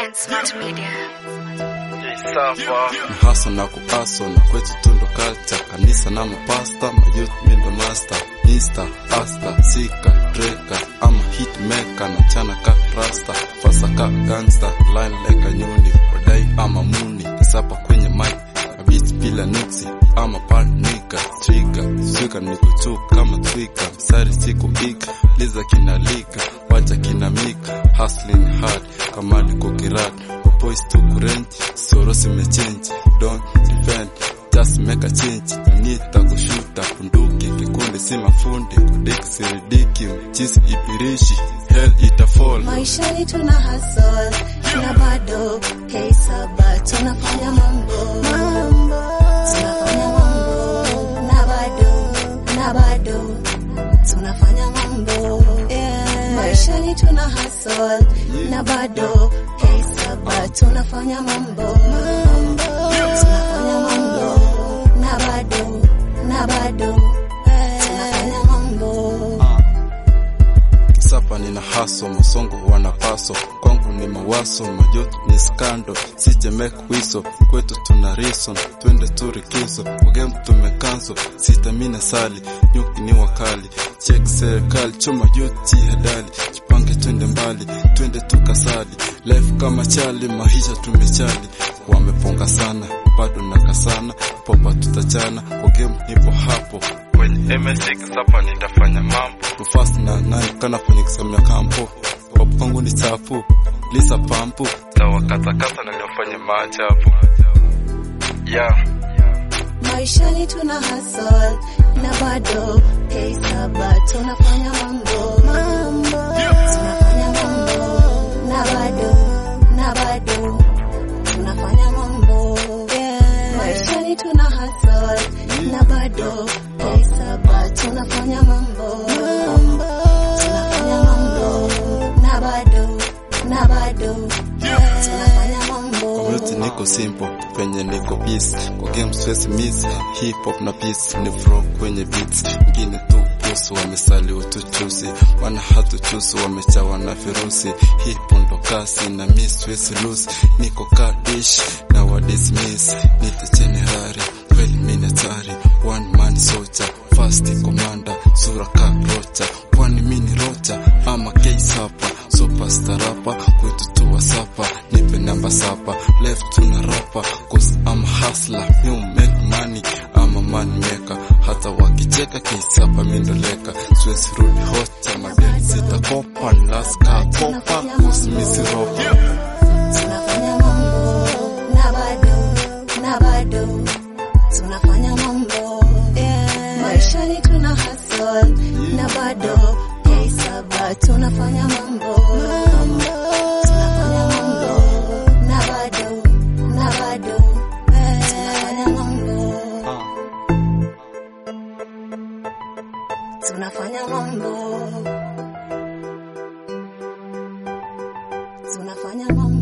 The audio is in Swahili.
and Smart Media. Mhaso na kuaso na kwetu tundo culture kanisa na mapasta mayouth mindo master Insta, asta, sika, dreka ama hitmaker na chana ka rasta fasa ka gangster line like a nyuni wadai ama muni sapa kwenye mic beats bila nuksi ama panika trigger swika niko tu kama twika msari siku ika liza kinalika wacha kinamika hustling hard kama niko kirat boys to kurent soro simechange don't defend just make a change nita kushuta kunduki kikundi si mafundi kudiki siridiki mchisi ipirishi hell itafall maishani tuna hasol na bado keisaba tunafanya mambo tunafanya mambo na bado na bado tunafanya mambo maishani tuna hasol na bado keisaba tunafanya mambo tunafanya mambo na bado na bado tunafanya mambo Sapa nina haso masongo wanapaso kwangu ni mawaso majoto ni skando sije make wiso kwetu tuna reason twende turikizo ugem tumekanso sitamina sali nyuki ni wakali check serikali choma yote hadali jipange twende mbali twende tukasali life kama chali maisha tumechali wameponga sana bado nakasana popa tutachana kwa game nipo hapo kwenye MSX hapa nitafanya mambo tufast na nani kana kwenye kisamia kampo pop kwangu ni chafu lisa pampu tawakatakata na niwafanye maajabu yeah maishani tuna hasol na bado keisaba tunafanya mambo tunafanya mambo na bado na bado tunafanya mambo maishani tuna hasol na bado keisaba tunafanya mambo tunafanya mambo na bado na bado tunafanya mambo Community niko simple penye niko peace kwa game stress miss hip hop na peace ni flow kwenye beats ngine tu pusu wamesali utuchusi wana hatu chusu wamechawa na virusi hip ndo kasi na miss stress loose niko ka dish na wa dismiss nite generali kweli mimi hatari one man soldier fast commander sura ka rocha kwani mini rocha ama case hapa superstar rapa kwetu tu wasapa nipe namba sapa left tuna rapa cause I'm a hustler you make money I'm a man maker hata wakicheka kisapa mindoleka siwezi rudi hocha madeni sitakopa laska kopa cause misi ropa tunafanya mambo na bado na bado tunafanya mambo maishani tuna hasol na bado keisaba tunafanya mambo tunafanya mambo na bado na bado tunafanya mambo tunafanya mambo tunafanya mambo